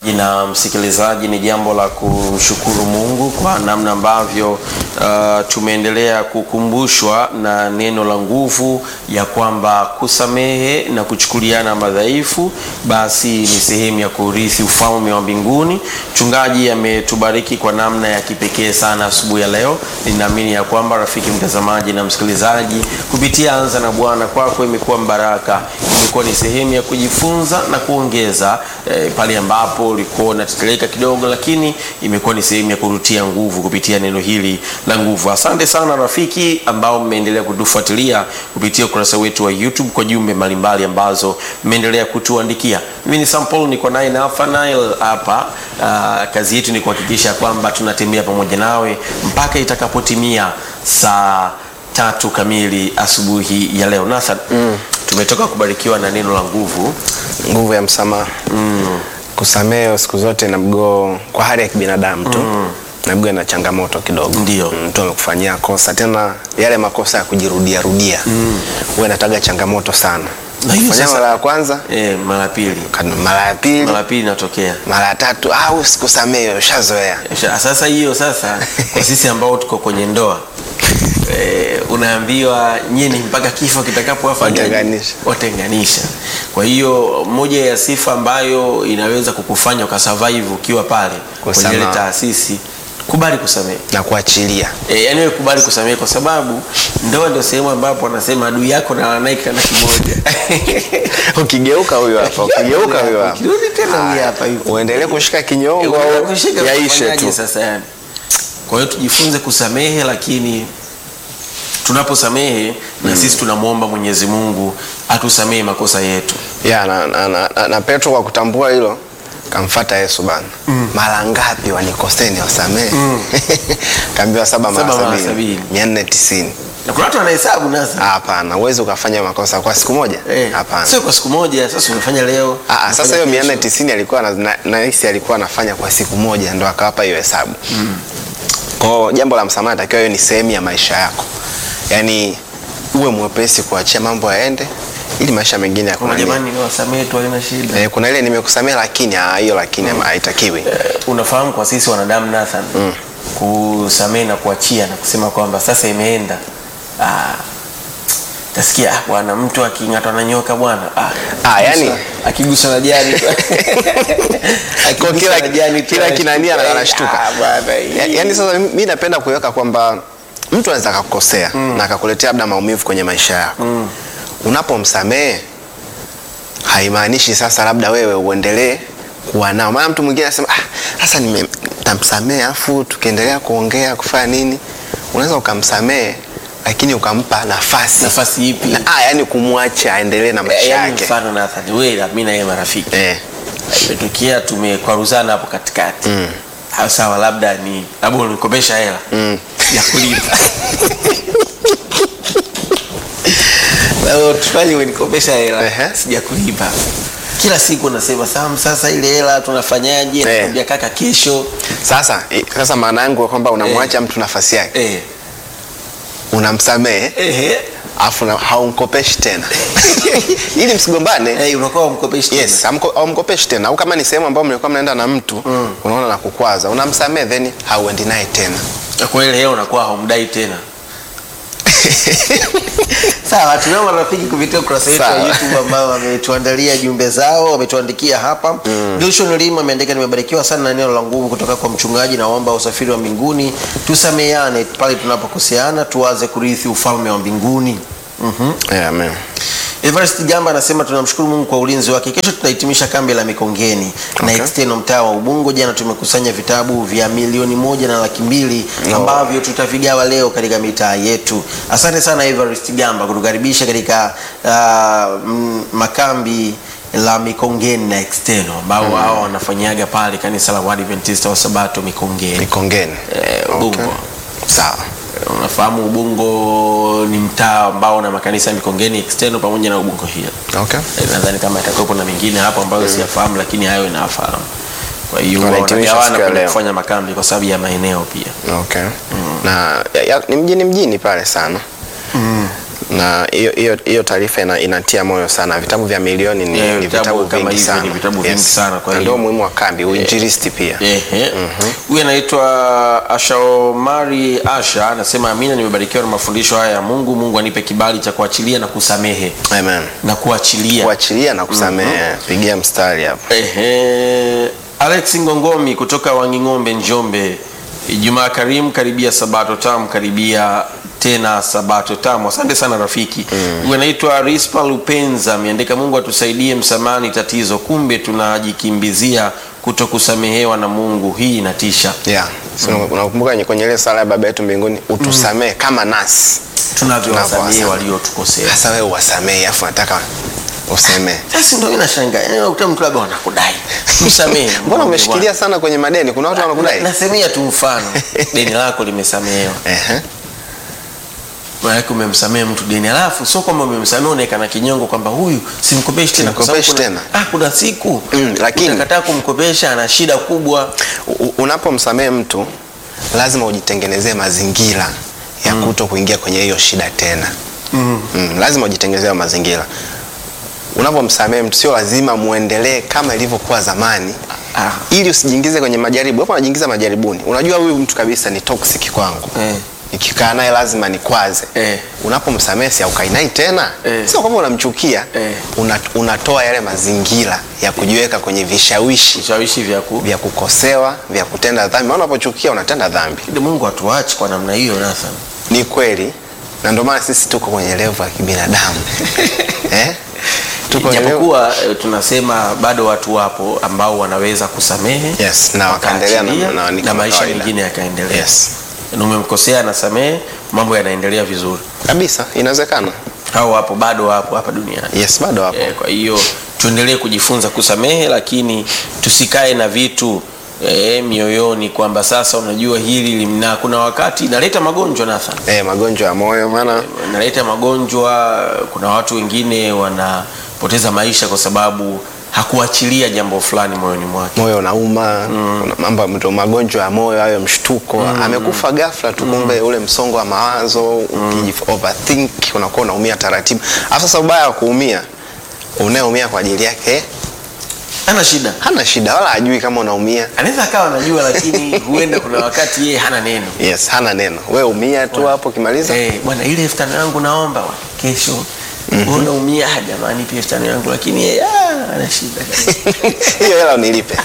na msikilizaji, ni jambo la kumshukuru Mungu kwa namna ambavyo uh, tumeendelea kukumbushwa na neno la nguvu ya kwamba kusamehe na kuchukuliana madhaifu basi ni sehemu ya kurithi ufalme wa mbinguni. Mchungaji ametubariki kwa namna ya kipekee sana asubuhi ya leo. Ninaamini ya kwamba rafiki mtazamaji na msikilizaji, kupitia Anza na Bwana kwako imekuwa mbaraka, imekuwa ni sehemu ya kujifunza na kuongeza eh, pale ambapo ulikuwa unateteleka kidogo, lakini imekuwa ni sehemu ya kurutia nguvu kupitia neno hili la nguvu. Asante sana rafiki ambao mmeendelea kutufuatilia kupitia ukurasa wetu wa YouTube kwa jumbe mbalimbali ambazo mmeendelea kutuandikia. Mimi ni Sampol, niko naye Nathanael hapa. Uh, kazi yetu ni kuhakikisha kwamba tunatembea pamoja nawe mpaka itakapotimia saa tatu kamili asubuhi ya leo. Nathan, mm. tumetoka kubarikiwa na neno la nguvu nguvu ya msamaha mm. kusamehe siku zote na mgoo kwa hali ya kibinadamu tu mm. na mgoo na changamoto kidogo Ndio. Mm, mtu amekufanyia kosa tena yale makosa ya kujirudia rudia mm. huwa inataga changamoto sana Na hiyo Kufanya sasa- mara ya kwanza eh, mara ya pili kan- mara ya pili mara ya pili inatokea mara ya tatu au sikusamehe ushazoea Sha- sasa hiyo sasa kwa sisi ambao tuko kwenye ndoa eh, unaambiwa nyinyi mpaka kifo kitakapowafanyaje? Watenganisha. watenganisha kwa hiyo moja ya sifa ambayo inaweza kukufanya ukasurvive ukiwa pale kwenye ile Kusamaha. taasisi kubali kusamehe na kuachilia E, yani wewe kubali kusamehe kwa sababu ndoa ndio sehemu ambapo wanasema adui yako na wanaye kitanda kimoja. ukigeuka huyo hapa ukigeuka huyo hapa Ukirudi tena huyu Haya, hapa yupo. uendelee kushika E, kinyongo unataka au kushika yaishe kufanyaje tu sasa yani. Kwa hiyo tujifunze kusamehe, lakini tunaposamehe na sisi tunamwomba Mwenyezi Mungu atusamehe makosa yetu. ya na, na, na, na, na petro kwa kutambua hilo kamfata yesu bana mm. mara ngapi wanikoseni wasamehe mm. kaambiwa saba Saba mara mara sabini sabini. mia nne tisini Na kuna watu wanahesabu nasa. hapana uwezi ukafanya makosa kwa siku moja Eh, hapana sio kwa siku moja, sasa umefanya leo. Ah, ah, umefanya sasa hiyo mia kesho. nne tisini alikuwa na- na- nahisi alikuwa anafanya kwa siku moja ndo akawapa hiyo hesabu mm. kwao jambo la msamaha takiwa hiyo ni sehemu ya maisha yako yaani uwe mwepesi kuachia mambo yaende ili maisha mengine Kuna yakuna jamani niwasamehe tu haina shida. eh, kuna ile nimekusamea lakini ah, hiyo lakini haitakiwi Eh, unafahamu kwa sisi wanadamu Nathan mm. kusamehe na kuachia na kusema kwamba sasa imeenda ah, tasikia ah, bwana mtu aking'atwa na nyoka bwana ah, Ah, yani- akigusa- akigusa na jani tu. Kwa Akigusa kila, na jani tu kila kinania anashtuka. anashtuka Ah, bwana, hii. Ya- yaani sasa mi napenda kuweka kwamba mtu anaweza akakukosea mm. na akakuletea labda maumivu kwenye maisha yako mm. unapomsamehe haimaanishi sasa labda wewe uendelee kuwa nao maana mtu mwingine anasema "Ah, sasa nime- tamsamehe afu tukiendelea kuongea kufanya nini unaweza ukamsamehe lakini ukampa nafasi nafasi ipi na, ah, yani kumwacha aendelee na maisha Eh, yaani yake mfano Nathan wewe na mimi na yeye marafiki eh. imetokea tumekwaruzana hapo katikati mm. sawa labda ni labda unikopesha hela Mm. ya kulipa Leo tufanye unikopesha hela Ehe. sija kulipa kila siku nasema Sam, sasa ile hela tunafanyaje? Eh. Nakwambia kaka, kesho sasa i- sasa maana yangu kwamba unamwacha mtu nafasi yake eh, unamsamehe ehe, afu na- haumkopeshi tena ili msigombane eh, unakuwa umkopeshi tena. yes hamko- haumkopeshi tena au kama ni sehemu ambayo mlikuwa mnaenda na mtu mm. unaona na kukwaza unamsamehe then hauendi naye tena Na kwa ile hela unakuwa haumdai tena. Sawa, tunao marafiki kupitia ukurasa wetu wa Sawa. YouTube ambao wametuandalia jumbe zao, wametuandikia hapa. Mm. Wilson Lima ameandika, nimebarikiwa sana na neno la nguvu kutoka kwa mchungaji, naomba usafiri wa mbinguni, tusameane pale tunapokoseana, tuwaze kurithi ufalme wa mbinguni. Mhm. yeah, amen. Everest Gamba anasema tunamshukuru Mungu kwa ulinzi wake. Kesho tunahitimisha kambi la Mikongeni na Okay. Exteno mtaa wa Ubungo. Jana tumekusanya vitabu vya milioni moja na laki mbili ambavyo tutavigawa leo katika mitaa yetu. Asante sana Everest Gamba kutukaribisha katika uh, mm, makambi la Mikongeni na Exteno ambao hao wanafanyaga pale kanisa la Waadventista wa Sabato Mikongeni Mikongeni eh, Ubungo. sawa Unafahamu Ubungo ni mtaa ambao una makanisa ya Mikongeni Exteno pamoja na Ubungo Hill. okay. Eh, nadhani kama itakuwepo na mengine hapo ambayo siyafahamu lakini hayo inafahamu kwa hiyo Wanahitimisha wanagawana siku ya kwenda leo. kufanya makambi kwa sababu ya maeneo pia Okay. na ya, ya, ni mjini mjini pale sana na hiyo hiyo hiyo taarifa ina, inatia moyo sana. Vitabu vya milioni ni, Eh, ni vitabu vitabu kama vingi hivyo sana, ni vitabu vingi sana, kwa Na hiyo- ndio umuhimu wa kambi, uinjilisti pia. Ehe. Huyu anaitwa Ashaomari Asha anasema amina, nimebarikiwa na mafundisho haya ya Mungu. Mungu anipe kibali cha kuachilia na kusamehe Amen. na kuachilia. Kuachilia na kusamehe, pigia mstari hapo. Ehe. Alex Ngongomi kutoka Wanging'ombe, Njombe. Ijumaa karimu, karibia sabato tamu, karibia tena sabato tamu. Asante sana rafiki. Huyu anaitwa Rispa Lupenza ameandika, Mungu atusaidie msamani tatizo, kumbe tunajikimbizia kutokusamehewa na Mungu. Hii inatisha. Yeah. So, unakumbuka kwenye- kwenye ile sala ya baba yetu mbinguni utusamehe kama nasi Tunavyowasamehe Tunavyowasamehe. waliotukosea. sasa wewe uwasamehe afu nataka usemee Sasa ndio inashangaa. Yaani unakuta mtu labda wanakudai. Msamehe. mbona umeshikilia sana kwenye madeni kuna watu wanakudai Nasemea tu mfano. Deni lako limesamehewa. Ehe. Maanake umemsamehe mtu deni, alafu sio kwamba umemsamehe unaekana kinyongo kwamba huyu simkopeshi tena, kwa sababu Simkopeshi kuna, tena. ah, kuna siku Mm, lakini- utakataa kumkopesha, ana shida kubwa. U- unapomsamehe mtu lazima ujitengenezee mazingira ya kuto kuingia kwenye hiyo shida tena mm. lazima ujitengenezee hayo mazingira unapomsamehe mtu sio lazima muendelee kama ilivyokuwa zamani Ah. ili usijiingize kwenye majaribu hapo unajiingiza majaribuni unajua huyu mtu kabisa ni toxic kwangu Eh. nikikaa naye lazima nikwaze Eh. unapomsamehe si aukai naye tena Eh. sio kwamba unamchukia Eh. una, unatoa yale mazingira ya kujiweka kwenye vishawishi Vishawishi vya ku vya kukosewa vya kutenda dhambi maana unapochukia unatenda dhambi Ili Mungu atuache kwa namna hiyo Nathan. ni kweli na ndio maana sisi tuko kwenye levo ya kibinadamu eh? tuko kwenye level- Japokuwa eh, tunasema bado watu wapo ambao wanaweza kusamehe yes, na wakaendelea na, wakaachilia, na, ni na kama maisha kawaida. mengine yakaendelea. yes. Na umemkosea anasamehe, mambo yanaendelea vizuri. kabisa inawezekana Hao wapo bado wapo hapa duniani. yes bado hapo Eh, kwa hiyo tuendelee kujifunza kusamehe, lakini tusikae na vitu eh, mioyoni kwamba sasa unajua hili limna. Kuna wakati inaleta magonjwa Nathan, eh, magonjwa ya moyo maana inaleta magonjwa. Kuna watu wengine wanapoteza maisha kwa sababu hakuachilia jambo fulani moyoni mwake. moyo unauma mm. mambo ndio magonjwa ya moyo hayo mshtuko amekufa ghafla tu kumbe ule msongo wa mawazo mm. overthink unakuwa unaumia taratibu alafu sasa ubaya wa kuumia unayeumia kwa ajili yake Hana shida, hana shida wala hajui kama unaumia anaweza akawa anajua, lakini huenda kuna wakati yeye hana neno. yes hana neno we umia tu hapo ukimaliza Eh, bwana ile elfu tano yangu naomba wa- kesho. Mm-hmm. Unaumia "Ah, jamani, pia elfu tano yangu, lakini yeye ah, ana shida hiyo hela unilipe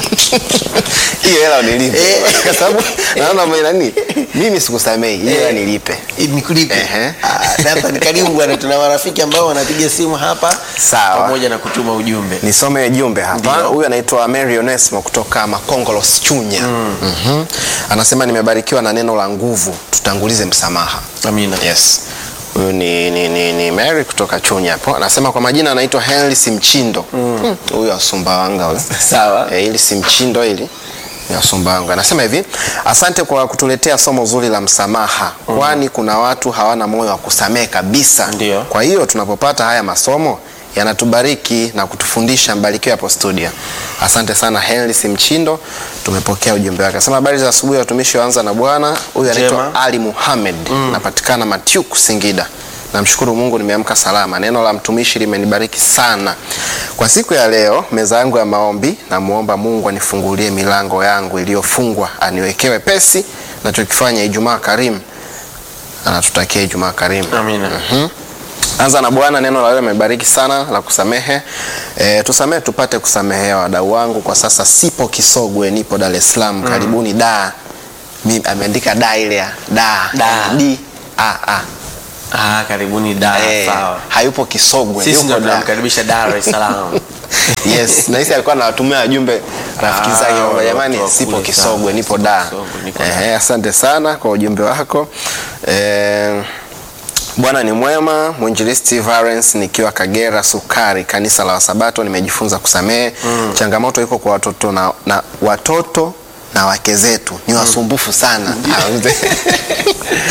hiyo hela unilipe Eh. kwa sababu naona mwe nani mimi sikusamei hiyo hela nilipe nikulipe Ehe. Nathan karibu bwana, tuna marafiki ambao wanapiga simu hapa Sawa. pamoja na kutuma ujumbe. nisome jumbe hapa Ndio. huyu anaitwa Mary Onesmo kutoka Makongolos Chunya Mhm. anasema nimebarikiwa na neno la nguvu tutangulize msamaha Amina. yes huyu ni, ni, ni, ni Mary kutoka Chunya hapo anasema kwa majina anaitwa Henry Simchindo Hmm, huyu Asumbawanga huyu Sawa. Eh, hili si mchindo hili ni wa Sumbawanga. Anasema hivi, asante kwa kutuletea somo zuri la msamaha, kwani kuna watu hawana moyo wa kusamehe kabisa. Ndio. Kwa hiyo tunapopata haya masomo yanatubariki na kutufundisha. Mbarikiwe hapo studio. Asante sana Henry Simchindo, tumepokea ujumbe wake. Anasema habari za asubuhi, watumishi waanza na Bwana. Huyu anaitwa Njema. Ali Muhammad, napatikana Matyuku, Singida. Namshukuru Mungu nimeamka salama. Neno la mtumishi limenibariki sana. Kwa siku ya leo, meza yangu ya maombi, namuomba Mungu anifungulie milango yangu iliyofungwa, aniwekee wepesi nachokifanya. Ijumaa karimu, anatutakia Ijumaa karimu. Amina. Mhm. Anza na Bwana, neno la leo limebariki sana la kusamehe. E, tusamehe tupate kusamehewa. Wadau wangu, kwa sasa sipo Kisogwe, nipo Dar es Salaam. Karibuni da. Mimi ameandika da ile ya da. Da. D A A. Ah, karibuni Dar. Eh, Sawa. hayupo Kisogwe, Sisi yuko ndio da. tunamkaribisha Dar es Salaam. yes, na hisi alikuwa anawatumia wajumbe rafiki Ah, zake kwamba watu jamani, wa sipo kule Kisogwe, sana. nipo Sipo da. Kisogwe, niko Ehe, asante sana kwa ujumbe wako. Eh, Bwana ni mwema. Mwinjilisti Valens nikiwa Kagera Sukari, kanisa la Wasabato, nimejifunza kusamehe. Changamoto iko kwa watoto na, na watoto na wake zetu ni wasumbufu sana.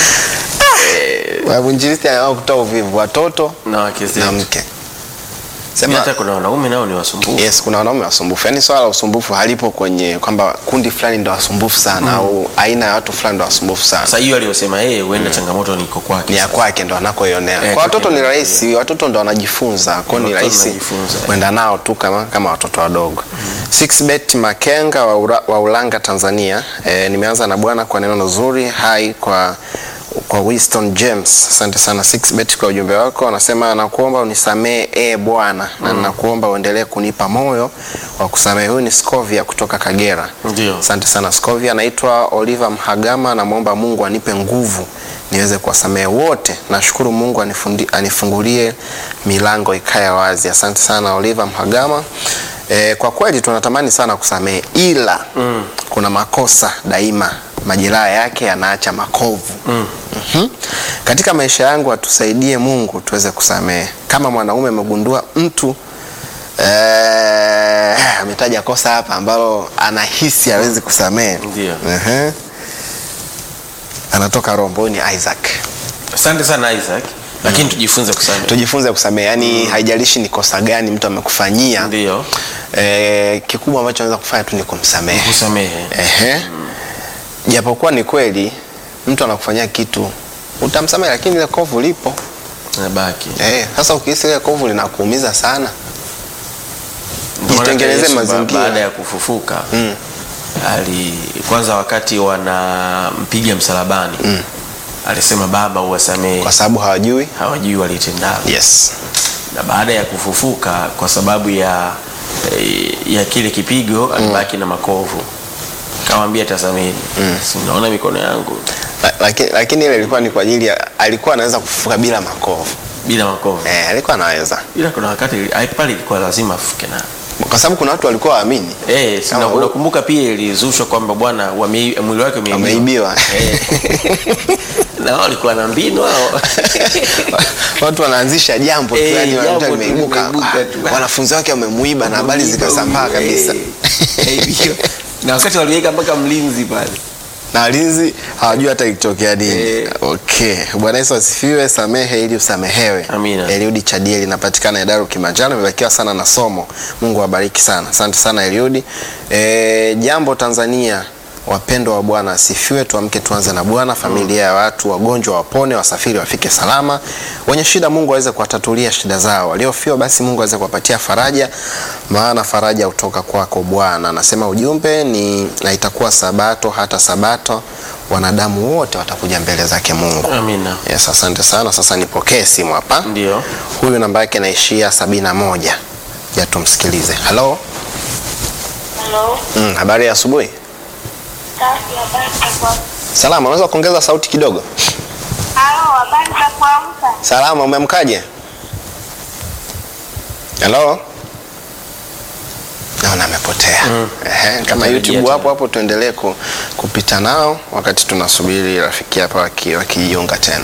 Mwinjilisti anaamua kutoa uvivu watoto na wake na zetu. mke Sema- hata kuna wanaume nao ni wasumbufu Yes, kuna wanaume wasumbufu. Yaani swala la usumbufu halipo kwenye kwamba kundi fulani ndo wasumbufu sana au aina ya watu fulani ndo wasumbufu sana. sasa hiyo aliyosema yeye huenda changamoto niko kwake Ni ya kwake ndo anakoionea. Eh, Kwa watoto kwake ni ndo rahisi, watoto ndo wanajifunza. Kwa hiyo ni Watoto rahisi wanajifunza, eh. kwenda nao tu kama kama watoto wadogo. Six bet Makenga wa, Ura, wa Ulanga Tanzania. E, nimeanza na bwana kwa neno zuri. Hai kwa kwa Winston James. Asante sana Six bet kwa ujumbe wako. Anasema nakuomba unisamee e Bwana na nakuomba uendelee kunipa moyo wa kusamehe. Huyu ni Scovia kutoka Kagera. Ndio. Asante sana Scovia. Anaitwa Oliver Mhagama, namwomba Mungu anipe nguvu niweze kuwasamehe wote. Nashukuru Mungu anifundi, anifungulie milango ikae wazi. Asante sana Oliver Mhagama. E, kwa kweli tunatamani sana kusamehe ila mm. kuna makosa daima majeraha yake yanaacha makovu mm. mm Katika maisha yangu atusaidie Mungu tuweze kusamehe. Kama mwanaume amegundua mtu eh, ametaja kosa hapa ambalo anahisi hawezi kusamehe Ndio. Ehe. anatoka Rombo ni Isaac. asante sana Isaac lakini tujifunze kusamehe Tujifunze kusamehe, yani haijalishi ni kosa gani mtu amekufanyia ndio eh, kikubwa ambacho anaweza kufanya tu ni kumsamehe. kusamehe Ehe. Japokuwa ni kweli mtu anakufanyia kitu utamsamehe, lakini ile kovu lipo. nabaki Eh, sasa ukihisi ile kovu linakuumiza sana, Ndio maana Jitengeneze Yesu ba- mazingira. baada ya kufufuka Mm. ali kwanza wakati wanampiga msalabani alisema baba uwasamehe kwa sababu hawajui. hawajui walitendalo Yes. na baada ya kufufuka kwa sababu ya eh, ya kile kipigo alibaki na makovu kawambia tasameni si unaona mikono yangu La- Lakini, lakini ile ilikuwa ni kwa ajili ya alikuwa anaweza kufufuka bila makovu. bila makovu Eh, alikuwa anaweza. ila kuna wakati ili- pale ilikuwa lazima afuke na Kwa sababu kuna watu walikuwa waamini. Eh, si Kama na- u- unakumbuka pia ilizushwa kwamba bwana wame- mwili wake umeibiwa. Wameibiwa. Eh. na wao walikuwa na mbinu hao. watu wanaanzisha jambo tu Eh, yani jambo wanakuta tu limeibuka limeibuka ah, tu. wanafunzi wake wamemuiba na habari zikasambaa Eh, kabisa kaibiwa. na wakati waliweka mpaka mlinzi pale na walinzi hawajui hata ikitokea nini Eh. okay bwana yesu asifiwe samehe ili usamehewe Amina. eliudi chadieli inapatikana edaru kimanjano imebakiwa sana na somo mungu awabariki sana asante sana eliudi e, jambo tanzania wapendwa wa bwana asifiwe tuamke tuanze na bwana familia ya watu wagonjwa wapone wasafiri wafike salama wenye shida mungu aweze kuwatatulia shida zao waliofiwa basi mungu aweze kuwapatia faraja maana faraja hutoka kwako bwana anasema ujumbe ni na itakuwa sabato hata sabato wanadamu wote watakuja mbele zake mungu amina yes asante sana sasa nipokee simu hapa ndio huyu namba yake naishia sabini na moja ja tumsikilize halo Halo, mm, habari ya asubuhi safi, habari za kuamka? salama unaweza kuongeza sauti kidogo Halo, habari za kuamka? salama umeamkaje halo naona amepotea mm. Ehe, kama Amerejea youtube tena. hapo hapo tuendelee ku, kupita nao wakati tunasubiri rafiki hapa waki- wakijiunga tena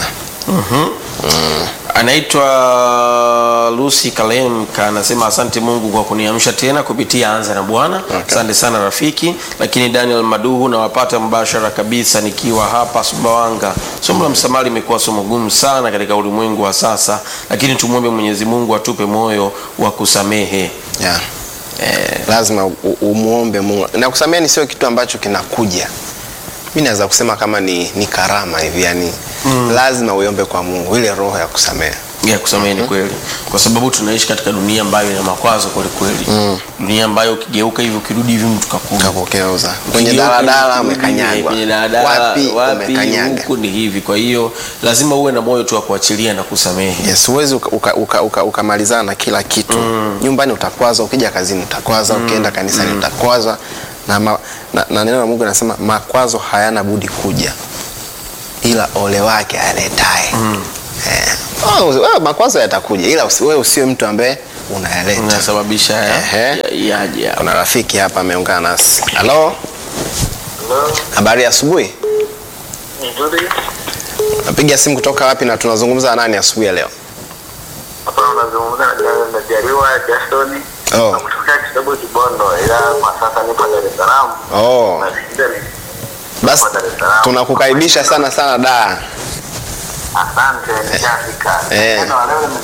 anaitwa Lucy Kalemka anasema asante Mungu kwa kuniamsha tena kupitia anza na Bwana. Asante sana rafiki. Lakini Daniel Maduhu nawapata mbashara kabisa nikiwa hapa Sumbawanga. Somo la msamaha limekuwa somo gumu sana katika ulimwengu wa sasa, lakini tumwombe Mwenyezi Mungu atupe moyo wa kusamehe. yeah. Eh, lazima u- umuombe mungu na kusamehe ni sio kitu ambacho kinakuja mi naweza kusema kama ni, ni karama hivi yani mm. lazima uiombe kwa mungu ile roho ya kusamehe ya kusamehe ni kweli, kwa sababu tunaishi katika dunia ambayo ina makwazo kweli kweli, dunia ambayo ukigeuka hivi ukirudi hivi mtu kakuna kakukeuza kwenye Ukigeuka daladala hivi, umekanyagwa kwenye daladala wapi, wapi umekanyaga huku ni hivi kwa hiyo lazima uwe na moyo tu wa kuachilia na kusamehe yes huwezi ukamalizana uka, uka, uka ukamalizana na kila kitu mm. nyumbani utakwaza ukija kazini utakwaza mm. ukienda kanisani mm. utakwaza na, ma, na, na neno la mungu anasema makwazo hayana budi kuja ila ole wake aletae mm. eh. oh, wewe makwazo yatakuja ila usi- wewe usiwe mtu ambaye unayaleta unasababisha ya- Ehe. ya- yaje hapo. kuna rafiki hapa ameungana nasi halo habari ya asubuhi Nzuri. napiga simu kutoka wapi na tunazungumza na nani asubuhi ya leo Hapa unazungumza na Jariwa- na Jariwa Jasoni. Oh. Na kutokea Kidogo Kibondo ila kwa sasa nipo Dar es Salaam. oh. Nasikia ni basi Dar es Salaam. tunakukaribisha sana sana da Asante nishafika. Eh. Tena leo nime-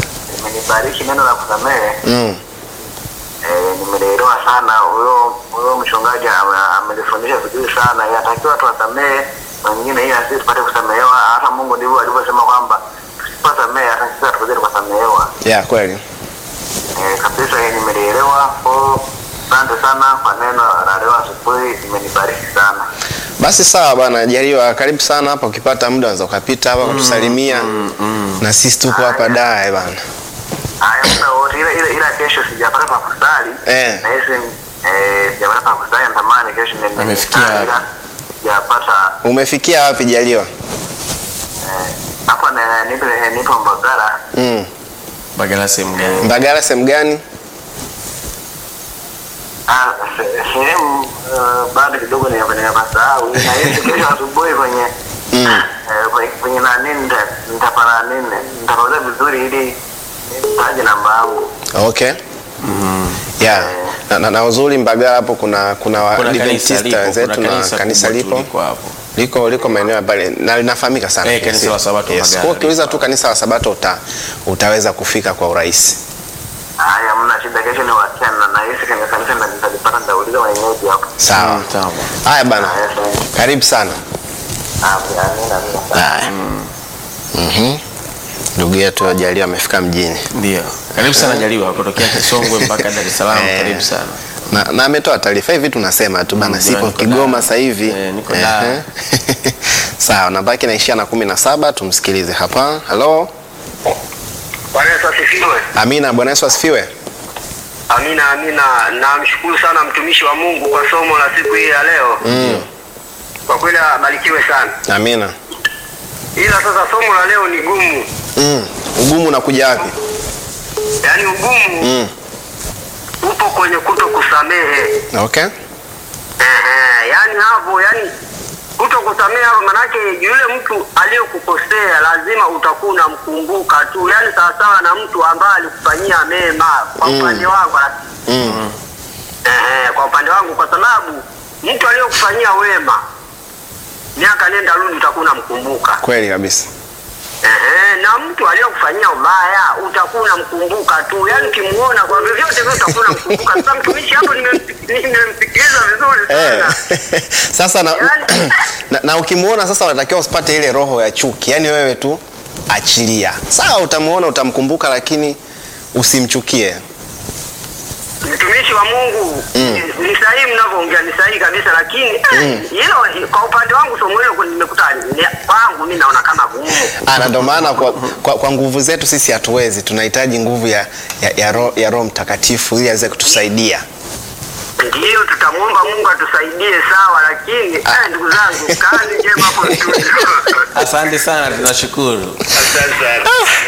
imenibariki neno la kusamehe. Mm. Eh, nimelielewa sana. Huyo huyo mchungaji ame- amelifundisha vizuri sana. Inatakiwa tuwasamehe wengine ili na sisi tupate kusamehewa. Hata Mungu ndivyo alivyosema kwamba tusiposamehe hata sisi hatuwezi kusamehewa. Yeah, kweli. Eh, kabisa hii nimelielewa. Kwa asante sana kwa neno la leo asubuhi, imenibariki sana. Basi sawa bana, Jaliwa, karibu sana hapa. Ukipata muda unaweza ukapita hapa kutusalimia na sisi tuko hapa dae bana. Haya, muda wote, ila ila ila kesho sijapata pa kusali. Eh. Na hisi eh, sijapata pa kusali, natamani kesho nende Amefikia kusali, ila sijapata Umefikia wapi Jaliwa? eh, hapa na nipo nipo Mbagala. Mm. Bagala sehemu gani? Mbagala sehemu gani? Ah, se- sehemu eh, bado kidogo nikapasahau. Na hisi kesho asubuhi kwenye Mm. eh, kwenye- kwenye nani nita- nitapata nini nitapata vizuri ili nitaje namba yangu. Okay. Yeah. Na, na, na uzuri Mbagala hapo kuna kuna Kuna kanisa Waadventista lipo, wenzetu kuna na kanisa kanisa kubwa tu lipo liko hapo. liko liko maeneo ya pale na linafahamika sana. Eh, kanisa la Sabato Yes. Mbagala Kwa ukiuliza lipo tu kanisa la Sabato uta, utaweza kufika kwa urahisi. Haya, mna shida, kesho ni wasiana na hisi kwenye kanisa na nitalipata, nitauliza mwenyeji hapo. Sawa. Mm, sawa. Haya bana. Haya, sawa. Karibu sana. Amina, amina, amina. Haya. Mhm. Ndugu yetu Jaliwa amefika mjini. Ndio. Karibu sana Jaliwa kutokea Kisongwe mpaka Dar es Salaam. Eh. Karibu sana. na, na ametoa taarifa hivi tunasema tu bana, Mm, sipo niko Kigoma Dar. sasa hivi Eh, niko Ehe. Dar. Sawa, nabaki naishia na kumi na saba. Tumsikilize hapa. Halo, Bwana Yesu asifiwe. Amina. Bwana Yesu asifiwe. Amina, amina. Namshukuru sana mtumishi wa Mungu kwa somo la siku hii ya leo. Mm. Kwa kweli abarikiwe sana. Amina. Ila sasa somo la leo ni gumu, Mm. Ugumu unakuja wapi? yaani ugumu Mm. upo kwenye kuto kusamehe. Okay. Ehe, yaani hapo, yaani kuto kusamehe hapo, manake yule mtu aliyokukosea lazima utakuwa unamkumbuka tu, yaani sawasawa na mtu ambaye alikufanyia mema kwa Mm. upande wangu Mm. Ehe, kwa upande wangu, kwa sababu mtu aliyokufanyia wema miaka nenda rudi utakuwa unamkumbuka. Kweli kabisa. Ehe, na mtu aliyokufanyia ubaya utakuwa unamkumbuka tu, yaani ukimuona kwa vyovyote vile utakuwa unamkumbuka. Sasa mtumishi hapo nimemsik- nimemsikiliza vizuri Eh. sana. Sasa na, Yaani- na, na ukimuona sasa unatakiwa usipate ile roho ya chuki, yaani wewe tu achilia. Sawa, utamuona utamkumbuka, lakini usimchukie. Mtumishi wa Mungu Mm. ni- ni sahihi mnavyoongea, ni sahihi kabisa, lakini eh, hilo kwa upande wangu somo hilo nimekuta ni- kwangu mimi naona kama gumu. Ah, na ndio maana kwa, kwa, kwa nguvu zetu sisi hatuwezi, tunahitaji nguvu ya, ya, ya, roho, ya Roho Mtakatifu ili aweze kutusaidia. Ndiyo, tutamwomba Mungu atusaidie, sawa, lakini eh, ndugu zangu, kazi njema hapo studio. Asante sana, tunashukuru. Asante sana.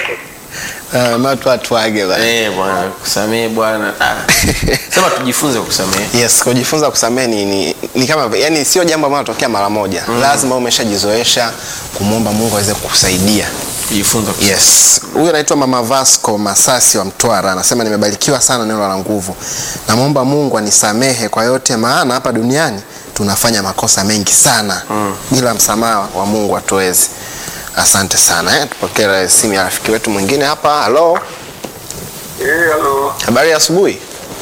Uh, matu atuage bana. Eh, bwana, kusamehe bwana. Ah. Sema tujifunze kusamehe. Yes, kujifunza kusamehe ni, ni, ni kama yani sio jambo ambalo linatokea mara moja. Lazima umeshajizoesha kumwomba Mungu aweze kukusaidia. Kujifunza kusamehe. Yes, huyu anaitwa Mama Vasco Masasi wa Mtwara, anasema nimebarikiwa sana neno la nguvu. Namwomba Mungu anisamehe kwa yote, maana hapa duniani tunafanya makosa mengi sana mm. bila msamaha wa Mungu hatuwezi. Asante sana eh. Tupokee simu ya rafiki wetu mwingine hapa. Halo, Eh, halo. habari ya asubuhi.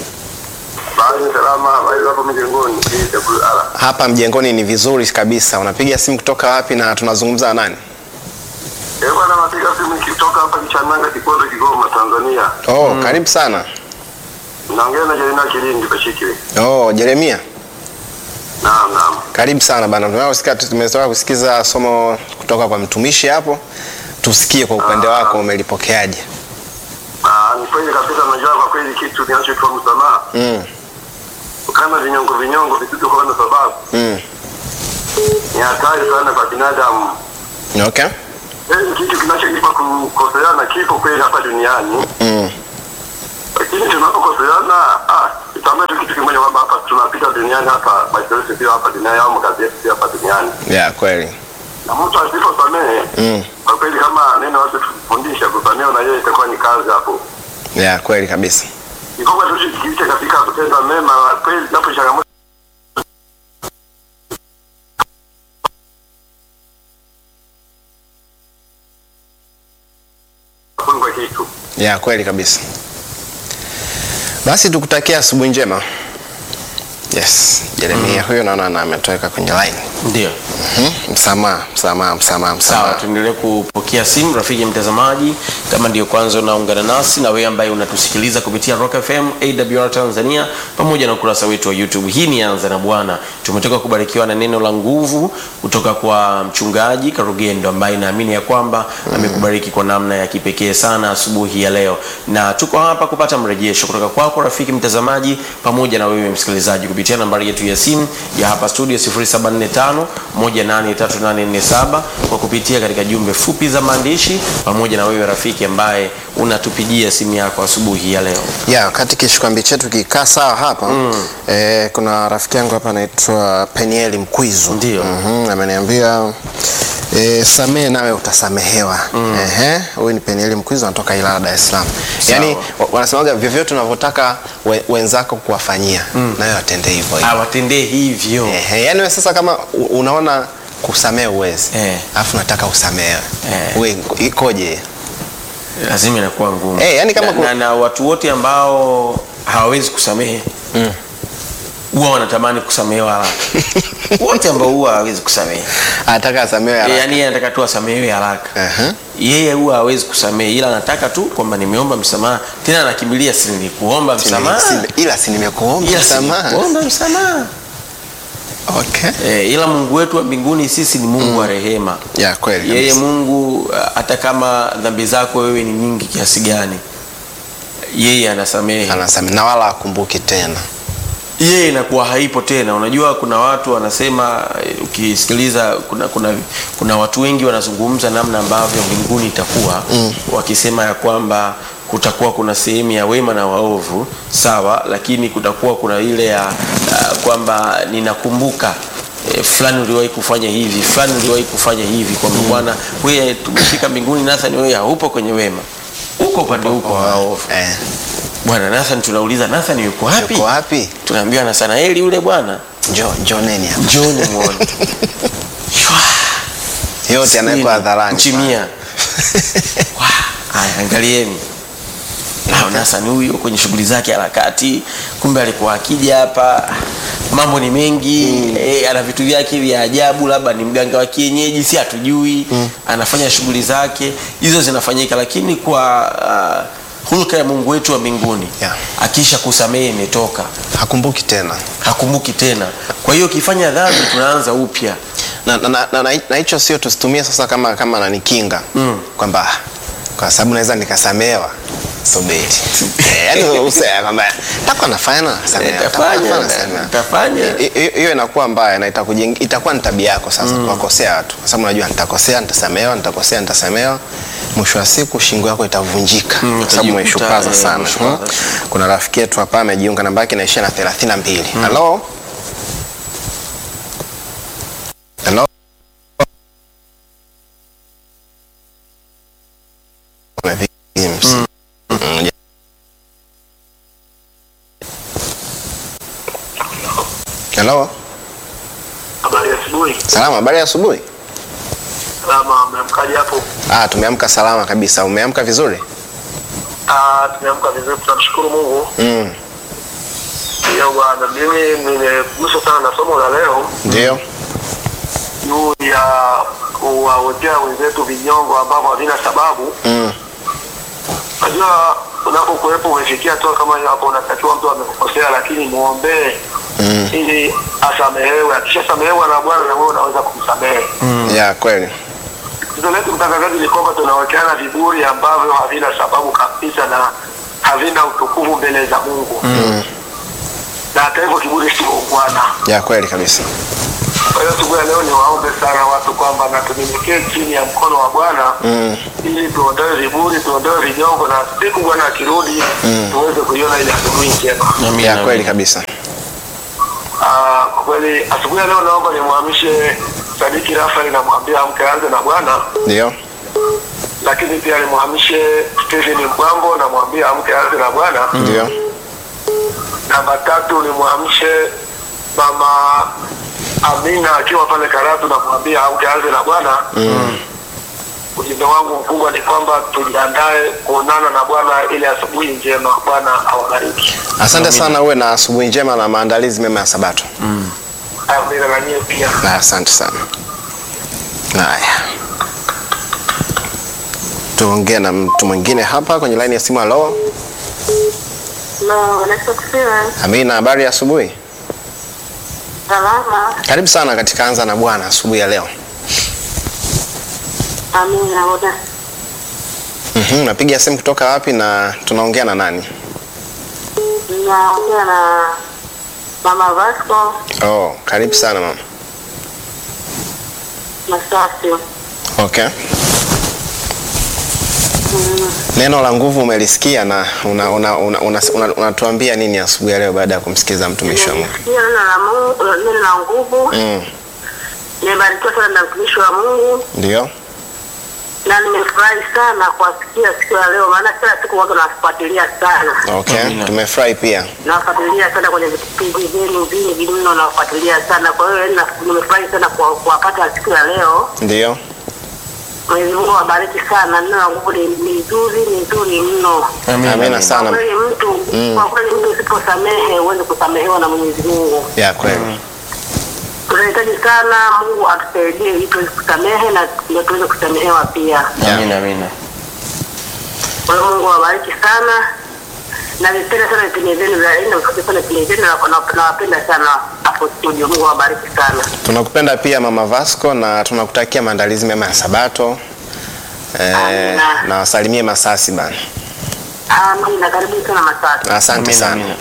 Basi salama, basi hapo mjengoni. TWR. Hapa mjengoni ni vizuri kabisa. Unapiga simu kutoka wapi na tunazungumza na nani? Eh, bwana napiga simu nikitoka hapa Kichananga Kipondo Kigoma Tanzania. Oh, karibu sana. Naongea na Jerina Kilindi Bashikiri. Oh, Jeremia. Naam, naam. Karibu sana bana. Tunasikia tumetoka kusikiza somo kutoka kwa mtumishi hapo. Tusikie kwa upande wako umelipokeaje? Ah, ni kweli kabisa najua kwa kweli kitu kinachoitwa msamaha. Mm. Kama vinyongo vinyongo visivyo kwa na sababu Mm. ni hatari sana kwa binadamu. Okay. Eh, ni kitu kinachoitwa kukoseana kipo kweli hapa duniani. Mm. Lakini tunapokoseana, ah, tutambue tu kitu kimoja kwamba hapa tunapita duniani hapa, maisha yetu sio hapa duniani au makazi yetu sio hapa duniani. Yeah, kweli. Na mtu asiposamehe, Mm. kwa kweli kama neno watu tufundisha kusamehe na yeye itakuwa ni kazi hapo. Yeah, kweli kabisa. Ni kwamba tushikishe katika kutenda mema kweli napo changamoto kwa kitu. ya kweli kabisa basi tukutakia asubuhi njema yes jeremia huyo naona na ametoweka kwenye line Ndio. Mhm, msamaha msamaha msamaha Sawa, msamaha tuendelee kupokea simu. Rafiki mtazamaji, kama ndio kwanza unaungana nasi na wewe ambaye unatusikiliza kupitia Rock FM, AWR Tanzania pamoja na ukurasa wetu wa YouTube. Hii ni Anza na Bwana. Tumetoka kubarikiwa na neno la nguvu kutoka kwa mchungaji Karugendo ambaye naamini ya kwamba amekubariki kwa namna ya kipekee sana asubuhi ya leo, na tuko hapa kupata mrejesho kutoka kwako rafiki mtazamaji pamoja na wewe msikilizaji kupitia nambari yetu ya simu ya hapa studio 0745 183847 kwa kupitia katika jumbe fupi za maandishi pamoja na wewe rafiki ambaye unatupigia simu yako asubuhi ya leo. ya wakati kishikwambi chetu kikaa sawa hapa mm. eh, kuna rafiki yangu hapa anaitwa penieli mkwizu Ndio. mm-hmm, ameniambia E, samee nawe utasamehewa mm. Ehe, huyu ni penieli mkwizu anatoka ilala dar es salaam yaani wa- wanasemaga vyovyote unavyotaka we, wenzako kuwafanyia mm. nawe watende hivyo hivyo Awatendee hivyo. Ehe, yaani we sasa kama u- unaona kusamehe uwezi Eh. alafu nataka usamehewe Eh. we ikoje Lazima inakuwa ngumu. Eh, yani kama na, ku- na, na watu wote ambao hawawezi kusamehe huwa wanatamani kusamehewa haraka. wote ambao huwa hawawezi kusamehe anataka asamehewe Eh, haraka. yaani yeye anataka tu asamehewe haraka Ehe. yeye huwa hawezi kusamehe ila anataka tu kwamba nimeomba msamaha tena anakimbilia si nilikuomba Si- msamaha si- ila si nimekuomba ila si msamaha nilikuomba msamaha okay. eh, ila Mungu wetu wa mbinguni sisi ni Mungu wa rehema ya kweli yeye kabisa. Mungu uh, hata kama dhambi zako wewe ni nyingi kiasi gani yeye anasamehe anasamehe na wala akumbuki tena yeye inakuwa haipo tena. Unajua, kuna watu wanasema, eh, ukisikiliza, kuna, kuna, kuna watu wengi wanazungumza namna ambavyo mbinguni itakuwa mm. wakisema ya kwamba kutakuwa kuna sehemu ya wema na waovu, sawa, lakini kutakuwa kuna ile ya uh, kwamba ninakumbuka eh, fulani uliwahi kufanya hivi, fulani uliwahi kufanya hivi, kwamba bwana, wewe tumefika mbinguni, Nathan, wewe haupo kwenye wema, uko upande huko wa waovu. eh. Bwana Nathan, tunauliza Nathan yuko wapi? Yuko wapi? Tunaambiwa na Sanaeli yule bwana. njo njoneni hapa Njoni muone. yote anawekwa hadharani Mchimia. Wa, Haya, angalieni. Na Nathan huyu kwenye shughuli zake harakati, kumbe alikuwa akija hapa mambo ni mengi mm. E, ana vitu vyake vya ajabu, labda ni mganga wa kienyeji, si hatujui mm. Anafanya shughuli zake hizo zinafanyika, lakini kwa uh, hulka ya Mungu wetu wa mbinguni Yeah. akisha kusamehe imetoka hakumbuki tena hakumbuki tena. Kwa hiyo ukifanya dhambi tunaanza upya. na na- na- na- na hicho sio tusitumie sasa kama kama nanikinga mm. kwamba ah, kwa sababu naweza nikasamehewa subiri Eh, yaani usema kwamba takuwa nafanya na nasamehewa, takuwa Tafanya, nafanya, nasamehewa. tafanya. Hi- hi- hiyo inakuwa mbaya na itakujeng- itakuwa ni tabia yako sasa kuwakosea watu kwa sababu unajua nitakosea nitasamehewa nitakosea nitasamehewa mwisho wa siku shingo yako itavunjika Mm, kwa sababu utajikuta, umeshupaza eh, sana umeshupaza. Hmm. kuna rafiki yetu hapa amejiunga namba yake inaishia na 32 halo halo Mm. Mm. Hello. Habari ya asubuhi. Salama, habari ya asubuhi. Salama, mmeamkaje hapo? Ah, tumeamka salama kabisa. Umeamka vizuri? Ah, tumeamka vizuri, tunamshukuru Mungu. Mm. Ndio bwana, mimi nimeguswa sana na somo la leo Ndio. juu ya kuwawekea wenzetu vinyongo ambavyo havina sababu. Mm. Unajua, unapokuwepo umefikia tu kama hiyo hapo, unatakiwa mtu amekukosea, lakini muombee Mm. ili asamehewe. Akishasamehewa na Bwana, na wewe unaweza kumsamehe. Ya kweli. Tatizo letu mtangazaji ni kwamba tunawekeana viburi ambavyo havina sababu kabisa na havina utukufu mbele za Mungu Mm. na hata hivyo kiburi sio ungwana. Ya kweli kabisa. Kwa hiyo siku ya leo ni waombe sana watu kwamba na tunyenyekee chini ya mkono wa Bwana Mm. ili tuondoe viburi, tuondoe vinyongo, na siku Bwana akirudi tuweze kuiona ile asubuhi njema. Amina, Ya kweli amina. kabisa. Ah, Kwa kweli asubuhi ya leo naomba nimwamshe Sadiki Rafael, namwambia amke aanze na Bwana, Ndio. lakini pia nimwamshe Stephen Mbwambo, namwambia amke aanze na Bwana. Ndio. Namba tatu nimwamshe mama Amina akiwa pale Karatu, namwambia amke aanze na Bwana. ujumbe wangu mkubwa ni kwamba tujiandae kuonana na Bwana ili asubuhi njema. Bwana awabariki. Asante sana, uwe na asubuhi njema na maandalizi mema ya Sabato. Amina na nyie pia. Na asante sana. Haya, tuongee na mtu mwingine hapa kwenye laini ya simu. Halo, No, nakusifiwe. Amina, habari ya asubuhi? Salama. Karibu sana katika Anza na Bwana asubuhi ya leo. Amina. Una Mhm, napiga simu kutoka wapi na tunaongea na nani? naongea na Mama Vasco Oh, karibu sana mama. Masasi. Okay. Neno la nguvu umelisikia na unatuambia una, una, una, una, unatuambia nini asubuhi ya leo baada ya kumsikiza mtumishi wa Mungu? Nimesikia neno la Mungu, neno la nguvu. Mm, Nimebarikiwa sana na mtumishi wa Mungu ndio. na nimefurahi sana kuwasikia siku ya leo, maana kila siku watu nafuatilia sana, Okay, Amina. tumefurahi pia. nafuatilia sana kwenye vipindi vyenu vingi mno, nafuatilia sana. Kwa hiyo yaani na- nimefurahi sana kuwa- kuwapata siku ya leo. Ndio. Mwenyezi Mungu awabariki sana. Neno la nguvu ni ni nzuri, ni nzuri mno. Amina, Amina amina. sana. Kwa kweli mtu kwa kweli mtu usiposamehe huwezi kusamehewa na Mwenyezi Mungu. Ya kweli. Tunahitaji sana Mungu atusaidie ili tuweze kusamehe na ndio tuweze kusamehewa pia. Amina, amina. Kwa hiyo Mungu awabariki sana na nipenda sana vipindi vyenu vya aina mfupi sana vipindi vyenu na na- nawapenda sana hapo studio. Mungu awabariki sana. Tunakupenda pia Mama Vasco na tunakutakia maandalizi mema ya Sabato. Eh, Amina. na wasalimie Masasi bana. Amina. Karibu sana Masasi. Asante Amina, sana. amina.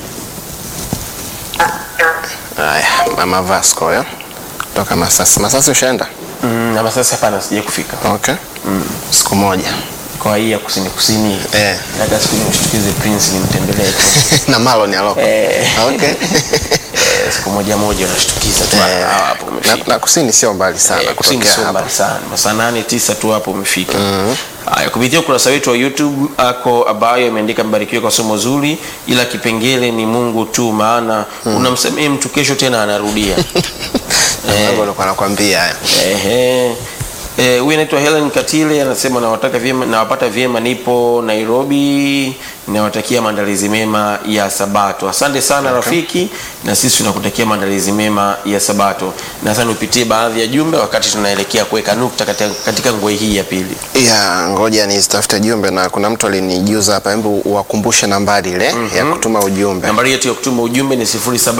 Haya, Mama Vasco yo. Toka Masasi. Masasi ushaenda? Mm, na sasa hapana, sija kufika Okay. Siku moja. kwa hii ya kusini kusini. Eh. Nataka siku nimshtukize Prince nimtembelee tu. na malo ni aloko. Eh. Okay. Eh, siku moja moja unashtukiza tu Eh, ah, hapo na, umefika. na kusini sio mbali sana Eh, kusini kutokea sio hapa. mbali sana, masaa nane tisa tu hapo umefika. Haya, kupitia ukurasa wetu wa YouTube ako abayo imeandika mbarikiwe kwa somo zuri, ila kipengele ni Mungu tu, maana unamsamehe mtu kesho tena anarudia. Eh, nilikuwa nakwambia haya. Ehe. Eh, huyu anaitwa Helen Katile anasema nawataka vyema, nawapata vyema, nipo Nairobi, nawatakia maandalizi mema ya Sabato. Asante sana rafiki, na sisi tunakutakia maandalizi mema ya Sabato. Na sasa nipitie baadhi ya jumbe wakati tunaelekea kuweka nukta katika, katika ngwe hii ya pili. ya ngoja nizitafute jumbe na kuna mtu alinijuza hapa hebu uwakumbushe nambari ile ya kutuma ujumbe Nambari yetu ya kutuma ujumbe ni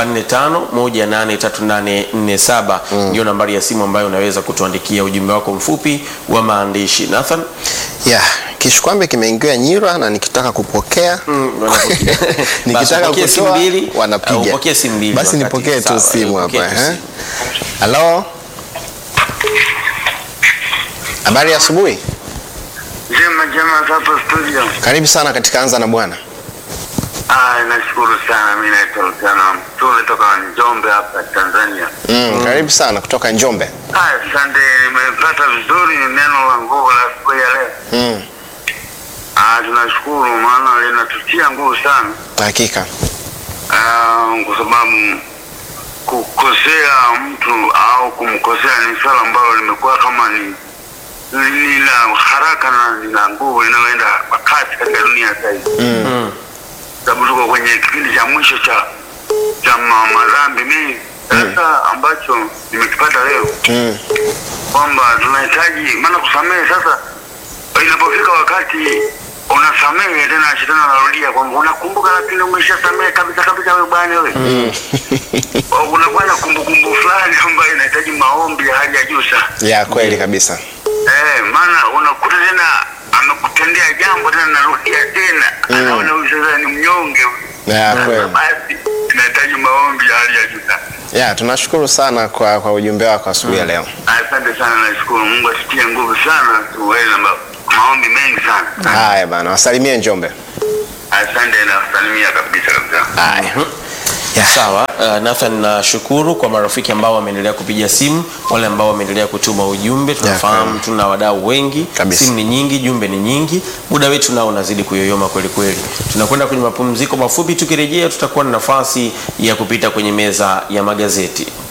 0745183847 ndio nambari ya simu ambayo unaweza kutuandikia ujumbe wako mfupi wa maandishi. Nathan ya kishikwambe kimeingia nyira na nikitaka kupokea wanapokea. Basi nikitaka upokee simu kutoa mbili, au wanapiga upokee simu mbili basi wakati. nipokee tu Sawa, simu upokee hapa tu eh? simu. halo habari ya asubuhi Njema njema hapo studio. karibu sana katika anza na bwana Ah, nashukuru sana. Mimi naitwa Luciano Mtule toka Njombe hapa Tanzania. mm, karibu sana kutoka njombe Ah, asante, nimepata vizuri neno la nguvu la siku ya leo. mm, Ah, tunashukuru maana linatutia nguvu sana. hakika Ah, kwa sababu kukosea mtu au kumkosea ni swala ambalo limekuwa kama ni ni ni la haraka na lina nguvu linaloenda kwa kasi katika dunia sasa hivi. Mm. sababu tuko kwenye kipindi cha mwisho cha cha ma- madhambi mengi sasa ambacho nimekipata leo mm, kwamba tunahitaji maana kusamehe sasa inapofika wakati unasamehe tena shetani anarudia kwamba unakumbuka lakini umeshasamehe kabisa kabisa wewe bwana wewe unakuwa na kumbukumbu fulani ambayo inahitaji maombi ya hali ya juu sana ya kweli kabisa Eh, maana unakuta tena amekutendea jambo tena narudia tena anaona huyu sasa ni mnyonge huyu. ya Sasa kweli basi inahitaji maombi ya hali ya juu sana. ya tunashukuru sana kwa, kwa ujumbe wako asubuhi ya leo Asante sana, nashukuru Mungu atutie nguvu sana, tuweze na ma- maombi mengi sana. haya bana wasalimie njombe Asante na kusalimia kabisa kabisa. haya ya. Sawa, uh, Nathan nashukuru kwa marafiki ambao wameendelea kupiga simu, wale ambao wameendelea kutuma ujumbe. Tunafahamu kweli. tuna wadau wengi, Kabisa. simu ni nyingi, jumbe ni nyingi, muda wetu nao unazidi kuyoyoma kweli kweli. Tunakwenda kwenye mapumziko mafupi, tukirejea tutakuwa na nafasi ya kupita kwenye meza ya magazeti.